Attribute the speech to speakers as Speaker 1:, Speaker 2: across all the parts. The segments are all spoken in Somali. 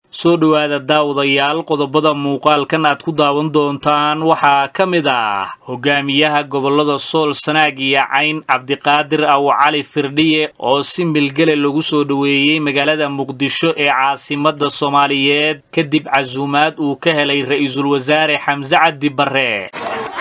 Speaker 1: soo dhowaada daawadayaal qodobada muuqaalkan aad ku daawan doontaan waxaa ka mid ah hogaamiyaha gobollada sool sanaag iyo cayn cabdiqaadir aw cali firdhiye oo si milgele lagu soo dhoweeyey magaalada muqdisho ee caasimadda soomaaliyeed kadib casuumaad uu ka helay ra'iisul wasaare xamse cabdi barre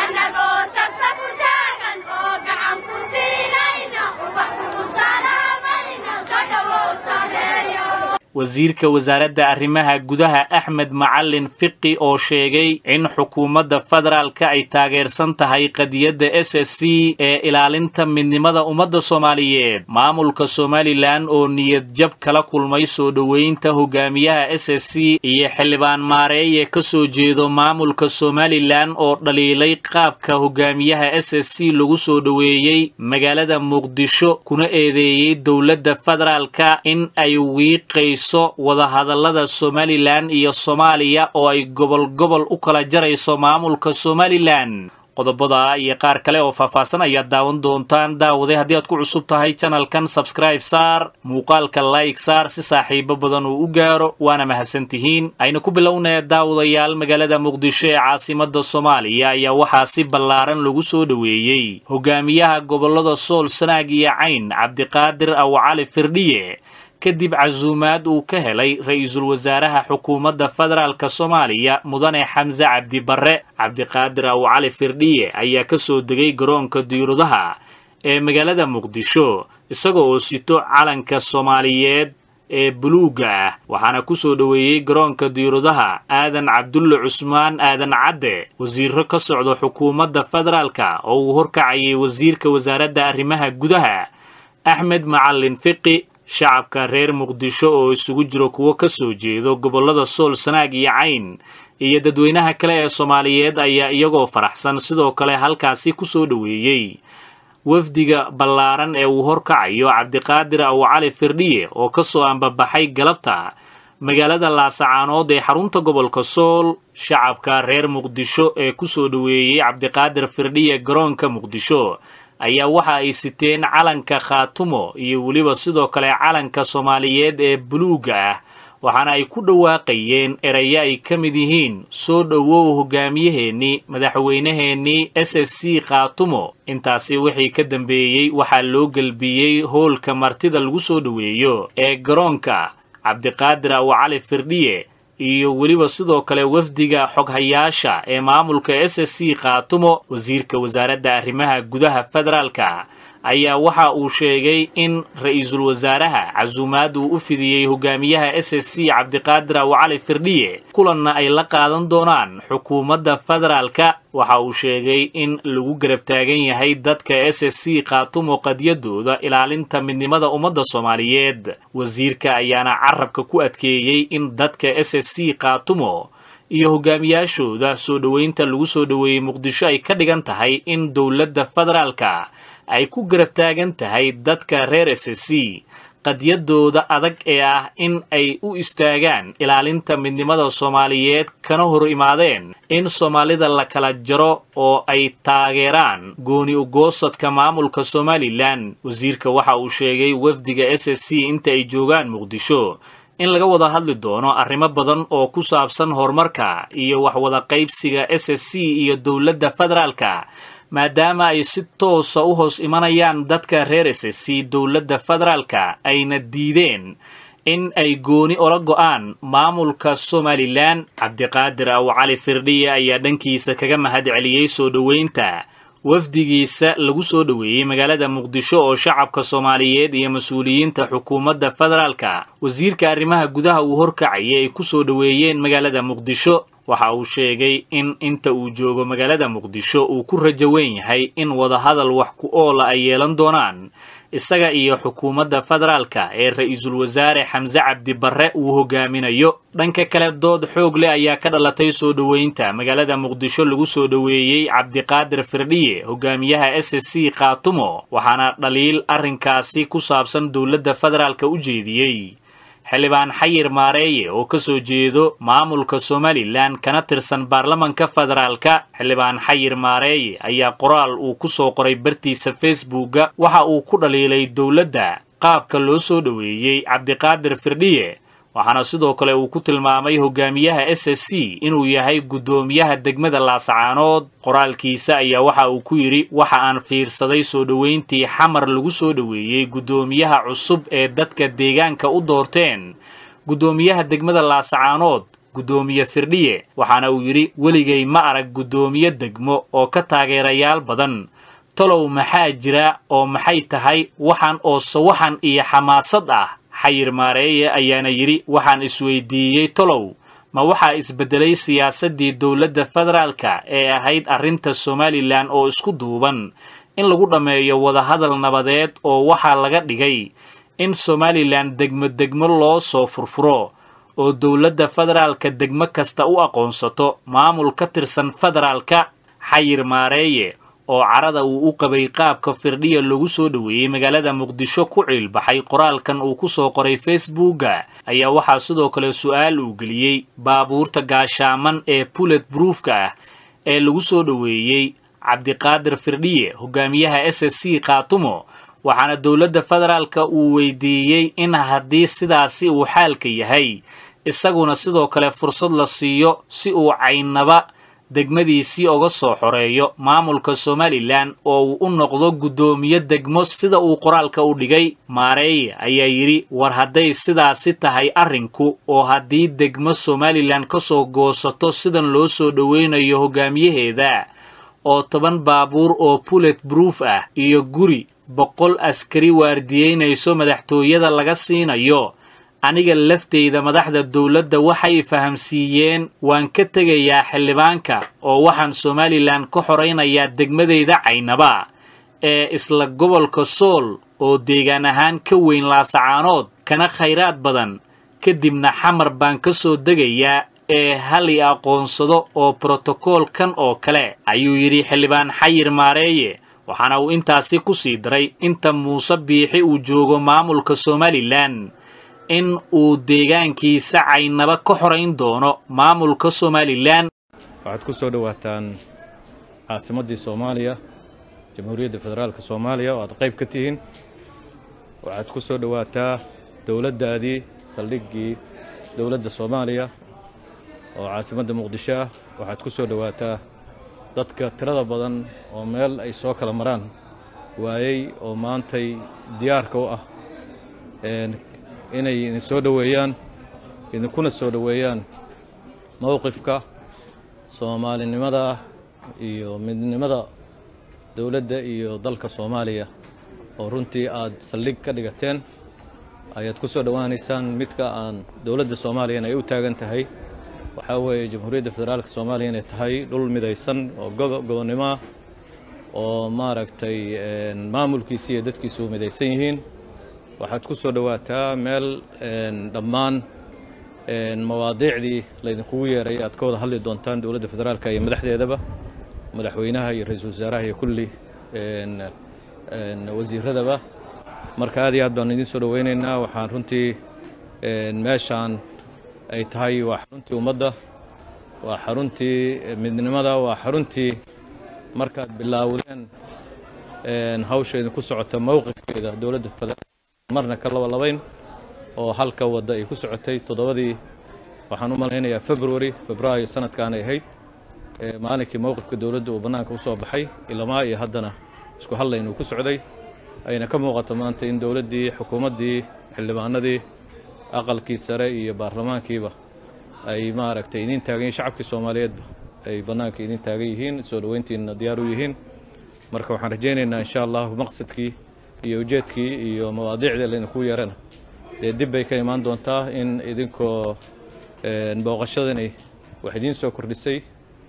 Speaker 1: wasiirka wasaaradda arrimaha gudaha axmed macalin fiqi oo sheegay in xukuumadda federaalka ay taageersan tahay qadiyadda s s c ee ilaalinta midnimada ummadda soomaaliyeed maamulka somalilan oo niyad jab kala kulmay soo dhoweynta hogaamiyaha s s c iyo xildhibaan maareeye ka soo jeedo maamulka somalilan oo dhaliilay qaabka hogaamiyaha s s c lagu soo dhoweeyey magaalada muqdisho kuna eedeeyey dowladda federaalka in ay wiiqayso wadahadallada somalilan iyo soomaaliya oo ay gobol gobol u kala jarayso maamulka somalilan qodobada iyo qaar kale oo faahfaahsan ayaad daawan doontaan daawaday haddii aad ku cusub tahay janalkan sabscribe saar muuqaalka like saar si saaxiibo badan uu u gaaro waana mahadsantihiin ayna ku bilownaya daawadayaal magaalada muqdisho ee caasimadda soomaaliya ayaa waxaa si ballaaran lagu soo dhoweeyey hogaamiyaha gobollada sool sanaag iyo cayn cabdiqaadir aw cali firdhiye kadib casuumaad uu ka helay ra'iisul wasaaraha xukuumadda federaalka soomaaliya mudane xamse cabdi barre cabdiqaadir aw cali firdhiye ayaa ka soo degay garoonka diirudaha ee magaalada muqdisho isaga oo sito calanka soomaaliyeed ee buluugga ah waxaana ku soo dhoweeyey garoonka diirudaha aadan cabdulle cusmaan aadan cadde wasiiro ka socda xukuumadda federaalka oo uu horkacayay wasiirka wasaaradda arrimaha gudaha axmed macalin fiqi shacabka reer muqdisho oo isugu jiro kuwo ka soo jeedo gobollada sool sanaag iyo cayn iyo dadweynaha kale ee soomaaliyeed ayaa iyagoo faraxsan sidoo kale halkaasi ku soo dhoweeyey wafdiga ballaaran ee uu horkacayo cabdiqaadir aw cali firdhiye oo ka soo ambabaxay galabta magaalada laasacaanood ee xarunta gobolka sool shacabka reer muqdisho ee ku soo dhoweeyey cabdiqaadir firdhiye garoonka muqdisho ayaa waxa ay siteen calanka khaatumo iyo weliba sidoo kale calanka soomaaliyeed ee buluugga ah waxaana ay ku dhawaaqayeen erayo ay ka mid yihiin soo dhowow hogaamiyaheennii madaxweynaheennii s s c khaatumo intaasi wixii ka dambeeyey waxaa loo gelbiyey hoolka martida lagu soo dhoweeyo ee garoonka cabdiqaadir aw cali firdhiye iyo weliba sidoo kale wafdiga xoghayaasha ee maamulka s s c khaatumo wasiirka wasaaradda arrimaha gudaha federaalka ayaa waxa uu sheegay in ra'iisul wasaaraha casuumaad uu u fidiyey hogaamiyaha s s c cabdiqaadir aw cali firdhiye kulanna ay la qaadan doonaan xukuumadda federaalka waxa uu sheegay in lagu garab taagan yahay dadka s s c khaatumo qadyadooda ilaalinta midnimada ummadda soomaaliyeed wasiirka ayaana carabka ku adkeeyey in dadka s s c khaatumo iyo hogaamiyaashooda soo dhoweynta lagu soo dhoweeyey muqdisho ay ka dhigan tahay in dowladda federaalka ay ku garab taagan tahay dadka reer s s c qadyadooda adag ee ah in ay u istaagaan ilaalinta midnimada soomaaliyeed kana hor imaadeen in soomaalida la kala jaro oo ay taageeraan gooni ugoosadka maamulka somalilan wasiirka waxa uu sheegay wafdiga s s c inta ay joogaan muqdisho in laga wada hadli doono arrimo badan oo ku saabsan horumarka iyo waxwada qaybsiga s s c iyo dowladda federaalka maadaama ay si toosa u hoos imanayaan dadka reer s s c dowladda federaalka ayna diideen in ay gooni ola go'aan maamulka somalilan cabdiqaadir aw cali firdhiye ayaa dhankiisa kaga mahad celiyey soo dhoweynta wafdigiisa lagu soo dhoweeyey magaalada muqdisho oo shacabka soomaaliyeed iyo mas-uuliyiinta xukuumadda federaalka wasiirka arrimaha gudaha uu horkacayay ay ku soo dhoweeyeen magaalada muqdisho waxa uu sheegay in inta uu joogo magaalada muqdisho uu ku rajo weyn yahay in wadahadal wax ku oola ay yeelan doonaan isaga iyo xukuumadda federaalka ee ra-iisul wasaare xamse cabdi barre uu hogaaminayo dhanka kale dood xoog leh ayaa ka dhalatay soo dhoweynta magaalada muqdisho lagu soo dhoweeyey cabdiqaadir firdhiye hogaamiyaha s s c khaatumo waxaana dhaliil arrinkaasi ku saabsan dowladda federaalka u jeediyey xildhibaan xayir maareeye oo ka soo jeedo maamulka somalilan kana tirsan baarlamanka federaalka xildhibaan xayir maareeye ayaa qoraal uu ku soo qoray bartiisa facebooka waxa uu ku dhaliilay dowladda qaabka loo soo dhoweeyey cabdiqaadir firdhiye waxaana sidoo kale uu ku tilmaamay hogaamiyaha s s c inuu yahay guddoomiyaha degmada laasacaanood qoraalkiisa ayaa waxa uu ku yidhi waxa aan fiirsaday soo dhoweyntii xamar lagu soo dhoweeyey guddoomiyaha cusub ee dadka deegaanka u doorteen guddoomiyaha degmada laasacaanood guddoomiye firdhiye waxaana uu yidhi weligay ma arag guddoomiye degmo oo ka taageerayaal badan talow maxaa jira oo maxay tahay waxaan oo sawaxan iyo xamaasad ah xayir maareeye ayaana yidhi waxaan isweydiiyey tolow ma waxaa isbeddelay siyaasaddii dowladda federaalka ee ahayd arrinta somalilan oo isku duuban in lagu dhammeeyo wadahadal nabadeed oo waxaa laga dhigay in somalilan degmo degmo loo soo furfuro oo dowladda federaalka degmo kasta u aqoonsato maamul ka tirsan federaalka xayir maareeye oo carada uu u qabay qaabka firdhiya lagu soo dhoweeyey magaalada muqdisho ku ciilbaxay qoraalkan uu ku soo qoray facebooka ayaa waxaa sidoo kale su-aal uu geliyey baabuurta gaashaaman ee bulet broofka ah ee lagu soo dhoweeyey cabdiqaadir firdhiye hogaamiyaha s s c khaatumo waxaana dowladda federaalka uu weydiiyey in haddii sidaasi uu xaalka yahay isaguna sidoo kale fursad la siiyo si uu caynaba degmadiisii oga soo xoreeyo maamulka somalilan oo uu u noqdo guddoomiye degmo sida uu qoraalka u dhigay maareeye ayaa yidhi war hadday sidaasi tahay arrinku oo haddii degmo somalilan ka soo goosato sidan loo soo dhoweynayo hogaamiyaheeda oo toban baabuur oo bulet broof ah iyo guri boqol askari waardiyeynayso madaxtooyada laga siinayo aniga lafteyda madaxda dowladda waxay fahamsiiyeen waan ka tegayaa xildhibaanka oo waxaan somalilan ka xoraynayaa degmadeyda caynaba ee isla gobolka sool oo deegaan ahaan ka weyn laasacaanood kana khayraad badan kadibna xamar baan ka soo degayaa ee hal i aqoonsado oo brotokoolkan oo kale ayuu yidhi xildhibaan xayir maareeye waxaana uu intaasi ku sii daray inta muuse biixi uu joogo maamulka somalilan in uu deegaankiisa caynaba ka xorayn doono maamulka somalilan
Speaker 2: waxaad ku soo dhowaataan caasimaddii soomaaliya jamhuuriyadda federaalka soomaaliya oo aad qayb ka tihiin waxaad ku soo dhowaataa dowladdaadii saldhiggii dowladda soomaaliya oo caasimadda muqdisho ah waxaad ku soo dhowaataa dadka tirada badan oo meel ay soo kala maraan waayey oo maantay diyaarka u ah inay idin soo dhoweeyaan idinkuna soo dhoweeyaan mowqifka soomaalinimada iyo midnimada dowladda iyo dalka soomaaliya oo runtii aad saldhig ka dhigateen ayaad ku soo dhowaanaysaan midka aan dowladda soomaaliyana ay u taagan tahay waxaa weeye jamhuuriyadda federaalka soomaaliya inay tahay dhul midaysan oo gobonnimo ah oo maaragtay maamulkiisi iyo dadkiisu u midaysan yihiin waxaad ku soo dhowaataa meel dhammaan mawaadiicdii laydinkugu yeeray aad ka wada hadli doontaan dowladda federaalka iyo madaxdeedaba madaxweynaha iyo ra-iisul wasaaraha iyo kulli wasiiradaba marka aad iyo aad baan idin soo dhoweynaynaa waxaan runtii meeshaan ay tahay waa xaruntii ummadda waa xaruntii midnimada waa xaruntii markaad bilaawdeen hawsha idinku socota mowqifkeeda dowladda federaalk marna ka labalabayn oo halka wadda ay ku socotay toddobadii waxaan u malaynayaa february febraayo sanadkaanay ahayd maalinkii mowqifka dowladda uu bannaanka u soo baxay ilamaa iyo haddana isku hadlayn uu ku socday ayna ka muuqato maanta in dowladdii xukuumaddii xildhibaanadii aqalkii sare iyo baarlamaankiiba ay maaragtay idiin taagan yihin shacabkii soomaaliyeedba ay bannaanka idiin taagan yihiin soo dhoweyntiina diyaar u yihiin marka waxaan rajaynaynaa insha allahu maqsadkii iyo ujeedkii iyo mawaadiicdii laydinku yeerana dee dib bay ka imaan doontaa in idinkoo booqashadani wax idiin soo kordhisay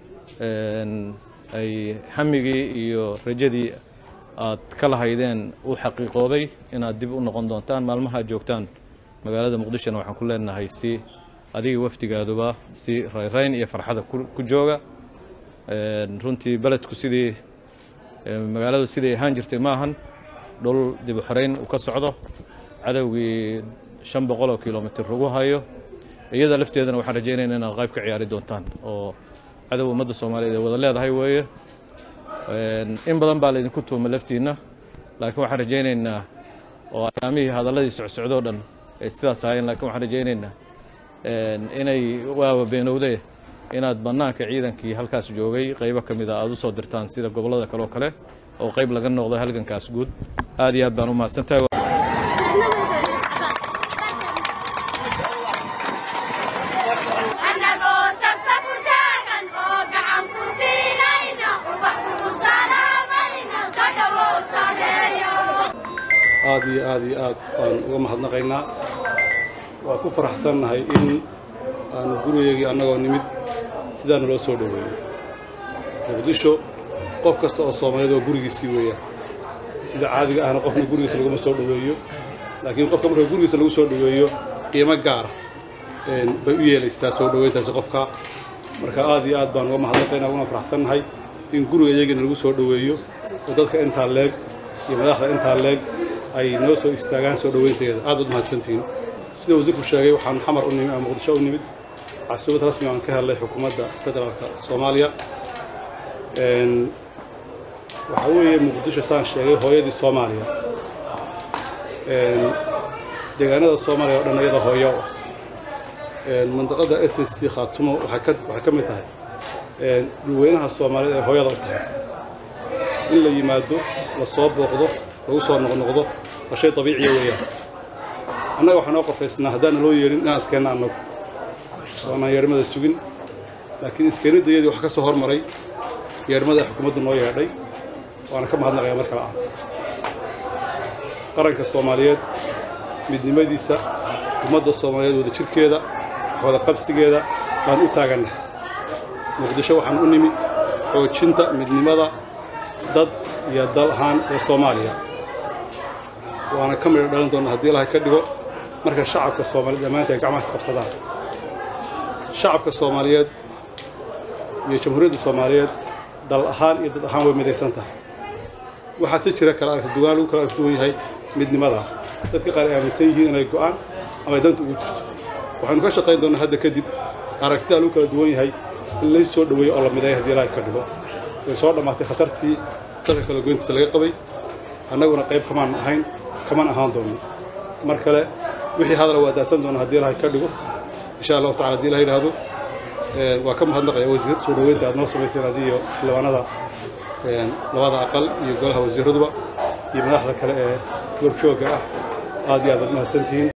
Speaker 2: ay hamigii iyo rajadii aad ka lahaydeen u xaqiiqoobay inaad dib u noqon doontaan maalmaha aad joogtaan magaalada muqdishona waxaan ku leenahay si adiga wafdigaaduba si rayrayn iyo farxada ku jooga runtii beledku sidii magaaladu siday ahaan jirtay ma ahan dhul dib u xoreyn uu ka socdo cadowgii shan boqol oo kilomitr lagu hayo iyada lafteedana waxaan rajaynayna inaad qayb ka ciyaari doontaan oo cadow ummadda soomaaliyeed ay wada leedahay weeye in badan baa laydinku tuuma laftiinna laakiin waxaan rajaynaynaa oo ayaamihii hadalladii socsocdoo dhan ay sidaas ahaayeen laakiin waxaan rajaynaynaa inay waaba beenowde inaad bannaanka ciidankii halkaas joogay qaybo ka mid a aad u soo dirtaan sida gobollada kale oo kale oo qayb laga noqdo halgankaas guud aad iyo aad baan u mahadsantahay
Speaker 3: aad iyo aad iyo aad baan uga mahadnaqaynaa waa ku faraxsannahay in aanu gurigeygii annagoo nimid sidaana loo soo dhoweeyey muqdisho qof kasta oo soomaaliyeed oo gurigiisii weeyaan sida caadiga ahna qofna gurigiisa laguma soo dhoweeyo laakiin qofka marka gurigiisa lagu soo dhoweeyo qiimo gaara bay u yeelaysaa soo dhoweyntaasi qofka marka aad iyo aad baan uga mahadnaqaynaa uguna faraxsannahay in guriga iyagina lagu soo dhoweeyo oo dadka intaa leeg iyo madaxda intaa leeg ay noo soo istaagaan soo dhoweynteeda aad baad mahadsantihiin sida wasiirku sheegay waxaan xamar u nimid ama muqdisho u nimid casuumad rasmi aan ka helnay xukuumadda federaalka soomaaliya waxaa weeye muqdisho saan sheegay hooyadii soomaaliya deegaanada soomaaliya oo dhan iyada hooyo u ah mandaqada s s c khaatumo waxay ka mid tahay dhulweynaha soomaaliyeed ee hooyada u tahay in la yimaado la soo booqdo lagu soo noqnoqdo waa shay dabiiciya weeyaan annaga waxaa noo qofaysnaa haddaana loo yeedhin inaan iskeenna annagu waanaan yeedhmada sugin laakiin iskeenidayadii waxa ka soo hormaray yeedhmada xukuumaddu noo yeedhay waana ka mahadnaqaya mar kale ah qaranka soomaaliyeed midnimadiisa ummadda soomaaliyeed wada jirkeeda wada qabsigeeda baan u taagannahay muqdisho waxaan u nimid xoojinta midnimada dad iyo dal ahaan ee soomaaliya waana ka midho dhalin doonna haddii ilahay ka dhigo marka shacabka soomaaliyeed dhammaanta ay gacmahaas qabsadaan shacabka soomaaliyeed iyo jamhuuriyadda soomaaliyeed dal ahaan iyo dad ahaan way midaysan tahay waxaa si jira kala arka duwan lagu kala arka duwan yahay midnimada dadka qaar ay aaminsan yihiin inay go'aan ama ay danta ugu jirto waxaynu ka shaqayn doonnaa hadda kadib aragtida lagu kala duwan yahay in lay soo dhoweeyo oo la mideeyo haddii ilahay ka dhigo way soo dhammaatay khatartii dadka kala goyntiisa laga qabay annaguna qayb kamaan ahayn kaman ahaan doonno mar kale wixii hadala waa daadsan doona haddii ilahay ka dhigo insha allahu tacala hadii ilaha yidhaahdo waa ka mahadnaqaya wasiir soo dhoweynta aad noo samayseen adii iyo xildhibaanada labada aqal iyo golaha wasiiraduba iyo madaxda kale ee goobjoogga ah aad iyo aad baad mahadsantihiin